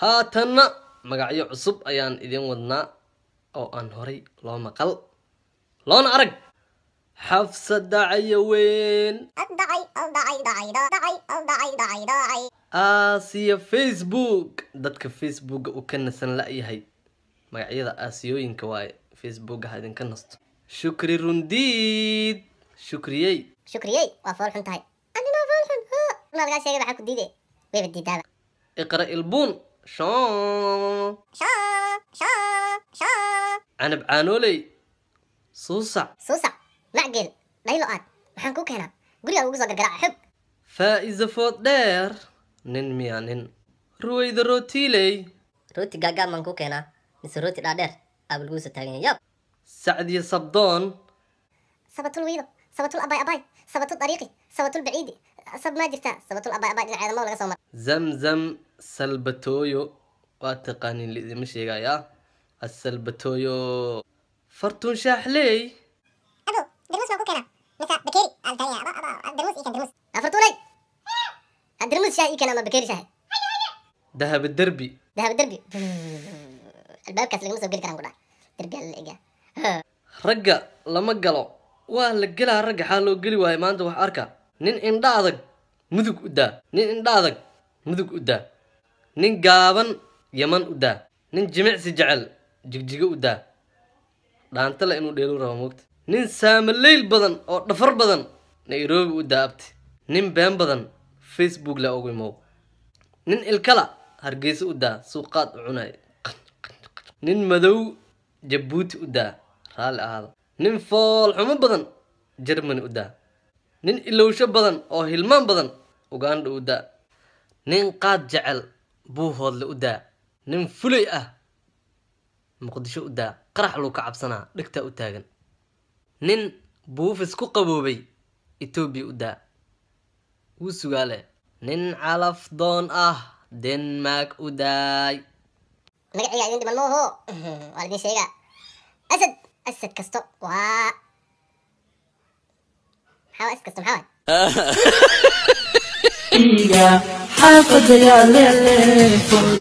haatanna magacyo cusub ayaan idin wadnaa oo aan horay loo maqal loona arag xafsada cayaweyn aasiya facebook dadka facebooka uu ka nasan la-yahay magacyada aasiyooyinka waaye facebooka ha idinka nasto shukri rundiid shukriyey shukriyey waa fool xun tahay anima fool xun ma lagaa sheegay waxaa ku diide wayba diidaaba iqra ilbuun shon canab caanooley suusac suusac macgeel dhaylo aad maxaan ku keenaa gurigaa ugu soo gargaraaca xog faa'iza food dheer nin miya nin ruwayda rootiiley rooti gaagaab maan ku keenaa mise rooti dhaadheer aaba lagu soo taagan yahay yab sacdiya sabdoon sabatul wiido sabatul abay abay sabatul dariiqi sabatul baciidi sab maa jirtaa sabatul abay abay dhinaceeda maw laga soo mara zamzam salbatooyo waa taqaanin liidima sheegayaa asalbatooyo fartuun shaaxley ado darmus maan ku keenaa mise bakeeri darmus iyo kan darmus afartuunay ha darmus shaah ii keena ama bakeeri shaah dahaba derbi dahaba derbi albaabkaas lagama soo geli karaan ku dhaha derbi ala ega ragga lama galo waa la gelaa ragga xaa loo geli waayo maanta wax arka nin indha adag mudug u daa nin indha adag mudug u daa nin gaaban yaman u daa nin jimicsi jecel jigjigo u daa dhaantale inuu dheelu rabo moogta nin saamaleyl badan oo dhafar badan nairobi u daa abti nin been badan facebook la ugu imow nin ilkala hargeysa u daa suuqaad u cunay nin madow jabuuti u daa raalli ahaada nin foolxumo badan jermani u daa nin ilowsho badan oo hilmaan badan uganda u daa nin qaad jecel buuhoodle u daa nin fulay ah muqdisho u daa qarax luu ka cabsanaa dhegtaa u taagan nin buufis ku qaboobay etoobiya u daa wuu sugaale nin calaf doon ah denmark u daay magaciga idin dhiman mooho waa laidin sheegaa asad asad kasto waa maxaa waa asad kasto maxaa waay xaafadaya leeleefod